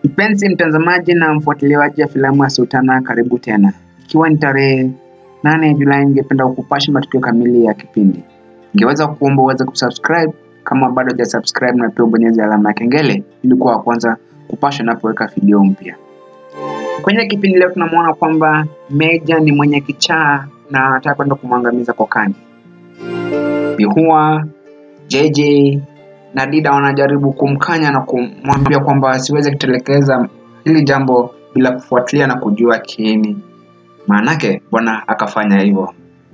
Mpenzi mtazamaji na mfuatiliaji wa filamu ya Sultana, karibu tena. Ikiwa ni tarehe nane Julai, ningependa kukupasha matukio kamili ya kipindi. Ningeweza kuomba uweze kusubscribe kama bado hujasubscribe, na pia ubonyeze alama ya kengele ili kuwa wa kwanza kupashwa napoweka video mpya. Kwenye kipindi leo tunamwona kwamba Meja ni mwenye kichaa na anataka kwenda kumwangamiza Kokani. Bihua, JJ na Dida wanajaribu kumkanya na kumwambia kwamba asiweze kutelekeza hili jambo bila kufuatilia na kujua kiini. Maanake bwana akafanya hivyo.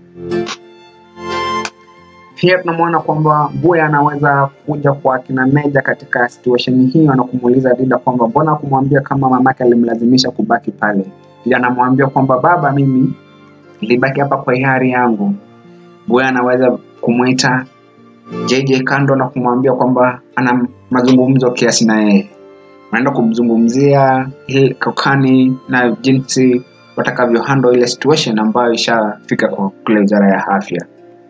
Pia tunamwona kwamba Buya anaweza kuja kwa kina Meja katika situation hiyo na kumuuliza Dida kwamba mbona kumwambia kama mamake alimlazimisha kubaki pale. Dida anamwambia kwamba baba, mimi nilibaki hapa kwa hiari yangu. Buya anaweza kumwita JJ kando na kumwambia kwamba ana mazungumzo kiasi na yeye. Wanaenda kumzungumzia ile Kokani na jinsi watakavyo handle ile situation ambayo ishafika kwa kule wizara ya afya.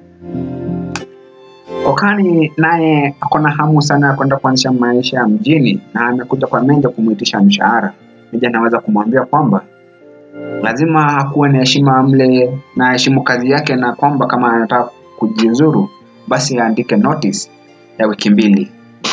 Kokani naye ako na hamu sana ya kwenda kuanzisha maisha ya mjini na amekuja kwa Meja kumwitisha mshahara. Meja anaweza kumwambia kwamba lazima akuwe na heshima mle na heshimu kazi yake, na kwamba kama anataka kujiuzuru basi aandike notice ya wiki mbili.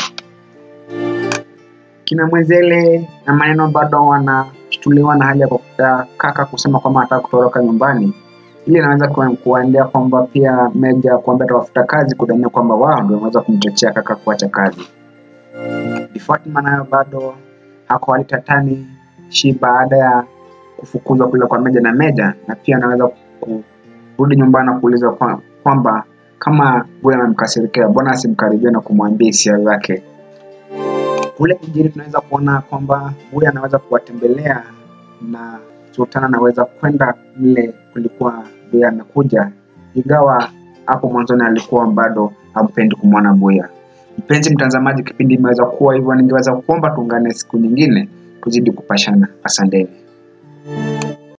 Kina Mwezele na maneno bado wanashtuliwa na hali ya kaka kusema kwamba anataka kutoroka nyumbani. Ili inaweza kuendea kwamba pia Meja kuambia atawafuta kazi, kudhania kwamba wao ndio wameweza kumchochea kaka kuacha kazi. Bi Fatma nayo bado hako hali tatani shi baada ya kufukuzwa kule kwa Meja na Meja, na pia anaweza kurudi nyumbani na kuuliza kwamba kama Buya amemkasirikia mbona asimkaribia na kumwambia hisia zake. Kule mjini tunaweza kuona kwamba Buya anaweza kuwatembelea na Sultana anaweza kwenda mle kulikuwa Buya amekuja, ingawa hapo mwanzoni alikuwa bado hampendi kumwona Buya. Mpenzi mtazamaji, kipindi imeweza kuwa hivyo, ningeweza kuomba tuungane siku nyingine tuzidi kupashana. Asanteni.